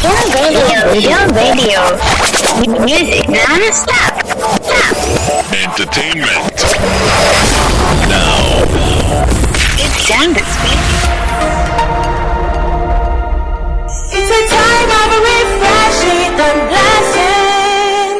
Pure radio, pure radio. M- Music non-stop. Stop. Entertainment. Now. It's time to speak. It's a time of refreshing and blessing.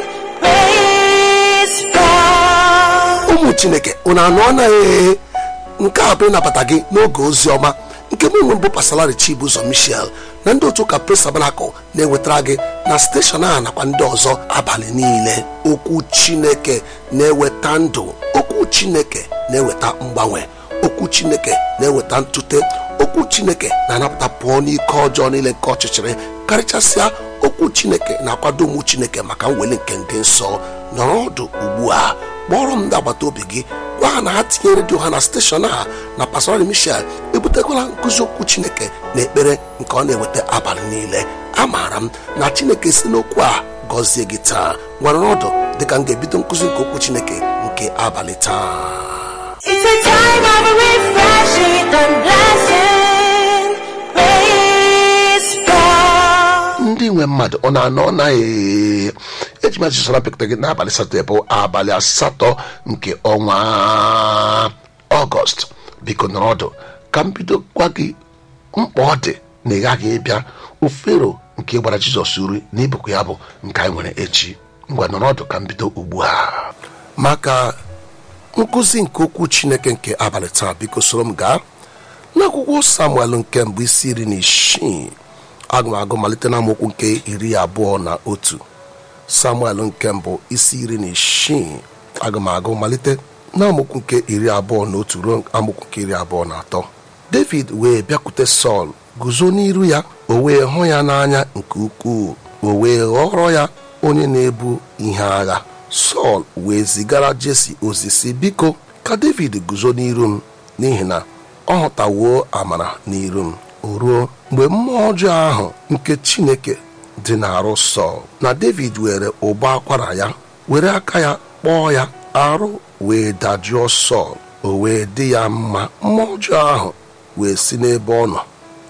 Praise God. ụmụ chineke unu anụ anaghị nke a bụ ịnabata gị n'oge ozi ọma nke mụ nwe bụ pasalari chibuzo michel na ndị otu ụka presabalakụ na-ewetara gị na steshọn a nakwa ndị ọzọ abalị niile okwu chineke na-eweta ndụ okwu chineke na-eweta mgbanwe okwu chineke na-eweta ntute okwu chineke na-anapụta pụọ n'ike ọjọọ niile nke ọchịchịrị karịchasịa okwu chineke na-akwado ụmụ chineke maka mweli nke ndị nsọ nọrọ ọdụ ugbu a kpọrọ m ndị agbata obi gị gwa ha na ha tinye redio ha na steshọn a na pastor michel ebutekwala nkụzi okwu chineke na ekpere nke ọ na-eweta abalị niile amaara m na chineke si n'okwu a gọzie gị taa nwere ọdụ dịka m ga-ebido nkụzi nke okwu chineke nke abalị taa It's a time of refreshing and blessing. Praise God. ndị nwe mmadụ ọ na-anọ ọ naghị eji m ajụjụ pịkta gị n'abalị satọde bụ abalị asatọ nke ọnwa ọgọst biko nọrọ ọdụ ka m bido gwa gị mkpa ọ dị na ị gaghị ịbịa ofero nke gbara jizọs uri na ibukwa ya bụ nke anyị nwere echi ngwa nọrọ ọdụ ka m bido ugbu a maka nkụzi nke okwu chineke nke abalị taa biko soro m gaa n'akwụkwọ samuel nke mbụ isi iri na isii aga m agụ malite na amaokwu nke iri abụọ na otu samuel nke mbụ isi iri na isii aga m agụ malite na amaokwu nke iri abụọ na otu ruo amaokwu nke iri abụọ na atọ david wee bịakwute sọl guzo n'iru ya o wee hụ ya n'anya nke ukwuu o wee ghọrọ ya onye na-ebu ihe agha sọl wee zigara jesi ozi si biko ka david guzo n'iru m n'ihi na ọ hụtawo amara n'iru m o ruo mgbe mmụọ ọjọọ ahụ nke chineke dị n'arụ sọl na david were ụbọ akwara ya were aka ya kpọọ ya arụ wee dajụọ sọl o wee dị ya mma mmụọ ọjọọ ahụ wee si n'ebe ọ nọ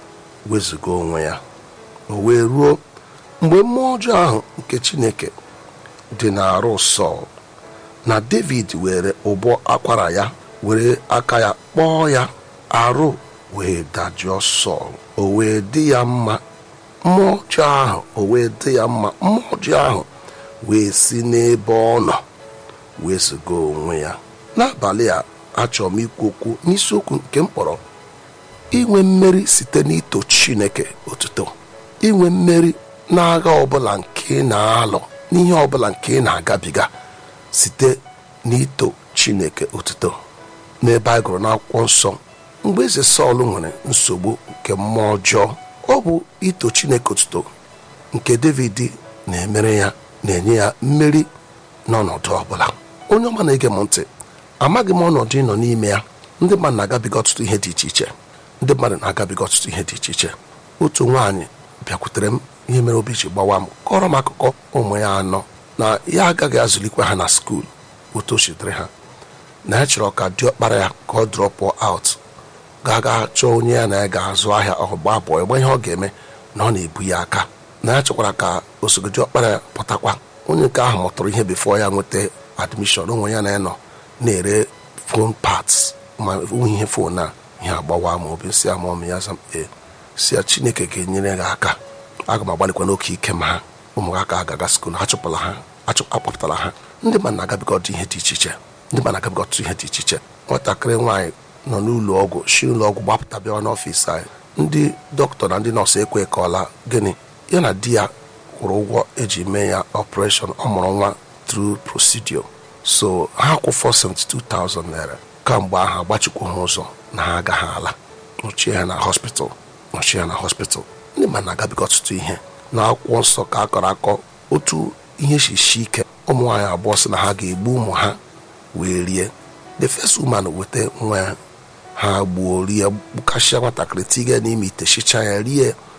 wezụga onwe ya o wee ruo mgbe mmụọ ọjọọ ahụ nke chineke dị n'arụ sọl na david were ụbọ akwara ya were aka ya kpọọ ya arụ wee dajụọ sọl o wee dị ya mma mmụọ ọjọọ ahụ o wee dị ya mma mmụọ ọjọọ ahụ wee si n'ebe ọ nọ wee zụga onwe ya n'abalị a achọrọ m ikwu okwu n'isiokwu nke m kpọrọ inwe mmeri site n'ito chineke otuto inwe mmeri n'agha ọbụla nke ị na-alụ n'ihe ọbụla nke ị na-agabiga site n'ito chineke otuto n'ebe a gụrụ n'akwụkwọ nsọ mgbe eze sọl nwere nsogbu nke mmụọ ọjọọ ọ bụ ito chineke otuto nke david na-emere ya na-enye ya mmeri n'ọnọdụ ọbụla onye ọma na-ege m ntị amaghị m ọnọdụ ịnọ n'ime ya ndị mmadụ na-agabiga ọtụtụ ihe dị iche iche ndị mmadụ na-agabiga ọtụtụ ihe dị iche iche otu nwaanyị bịakwutere m ihe mere obi ji gbawa m kọrọ m akụkọ ụmụ ya anọ na ya agaghị azụlikwa ha na skuul otu o sitere ha na ya chọrọ ka diọkpara ya ka ọ drọpụ aut ga-aga chọọ onye ya na ya ga-azụ ahịa ọgba abụọ ịgba ihe ọ ga-eme na ọ na-ebu ya aka na ya chọkwara ka osogodi ọkpara ya pụtakwa onye nke ahụ mụtụrụ ihe bifo ya nweta admishọn onwe ya na ya nọ na-ere fon parts ma ihe fon a ihe agbawa ma obi si ama ọmụ ya zam ee si ya chineke ga-enyere gị aka aga m agbalịkwa n'oke ike ma ha ụmụ ha ka agaga skul ha chụpụla ha achụ- akpọpụtara ha ndị mmadụ na-agabiga ọtụtụ ihe dị iche iche ndị mmadụ na-agabiga ọtụtụ ihe dị iche iche nwatakịrị nwaanyị nọ n'ụlọ ọgwụ shi ụlọ ọgwụ gbapụta bịawa n'ọfịs anyị ndị dọkịta na ndị nọọsụ ekwe kọọla gịnị ya na di ya kwụrụ ụgwọ eji mee ya ọpụreshọn ọ mụrụ nwa tru prosidio so ha kwụ 472,000 naira kamgbe ahụ agbachikwu ha ụzọ na ha agaghị ala nọchie ha na hospital nọchie ha na hospital ndị mmadụ na-agabiga ọtụtụ ihe na akwụkwọ nsọ ka a kọrọ akọ otu ihe shishi ike ụmụ nwaanyị abụọ sị na ha ga-egbu ụmụ ha wee rie the first woman weta nwa ya ha gbuo rie gbukasịa nwatakịrị tiga n'ime ite shicha ya rie